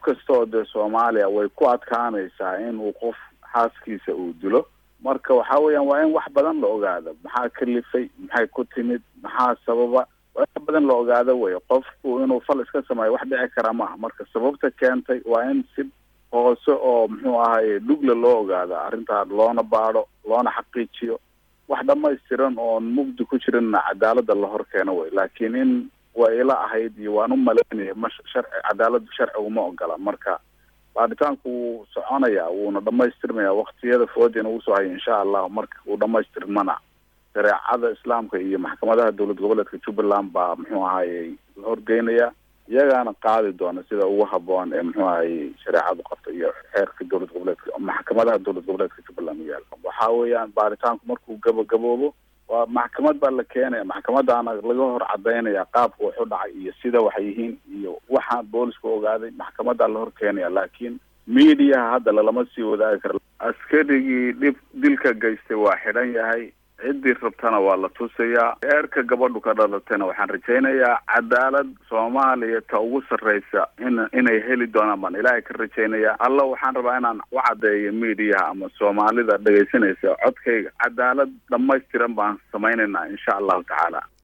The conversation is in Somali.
kasta oo dee soomaaliya way ku adkaanaysaa in uu qof xaaskiisa uu dilo marka waxa weeyaan waa in wax badan la ogaado maxaa kalifay maxay ku timid maxaa sababa waa in badan la ogaado wey qofku inuu fal iska sameeyo wax dhici kara maaha marka sababta keentay waa in si hoose oo muxuu ahaye dhugle loo ogaado arrintaa loona baadho loona xaqiijiyo wax dhamaystiran oon mugdi ku jirinna cadaalada la hor keeno wey laakiin in waa ila ahayd iyo waan u malaynaya ma sharci cadaaladu sharcigu ma ogola marka baaritaanku wuu soconayaa wuuna dhamaystirmaya waktiyada foodina uu soo hayo insha allah marka uu dhamaystirmana shareecada islaamka iyo maxkamadaha dowlad goboleedka jubbaland baa muxuu ahaye la horgeynaya iyagaana qaadi doona sida ugu haboon ee muxuu ahaye shareecadu qabta iyo xeerka dowlad goboleedka maxkamadaha dowlad goboleedka jubbaland u yaala waxa weeyaan baaritaanku markuu gabagaboobo waa maxkamad baa la keenaya maxkamadaana laga hor cadaynaya qaabka wax u dhacay iyo sida waxay yihiin iyo waxaan boolisku ogaaday maxkamadaa la hor keenaya laakiin mediaha hadda lalama sii wadaagi karo askarigii dhib dilka geystay waa xidhan yahay ciddii rabtana waa la tusayaa eerka gabadhu ka dhalatayna waxaan rajaynayaa cadaalad soomaaliya ta ugu sarreysa in inay heli doonaan baan ilaahay ka rajaynaya alla waxaan rabaa inaan u caddeeyo mediaha ama soomaalida dhegaysanaysa codkayga cadaalad dhamaystiran baan samaynaynaa insha allahu tacaala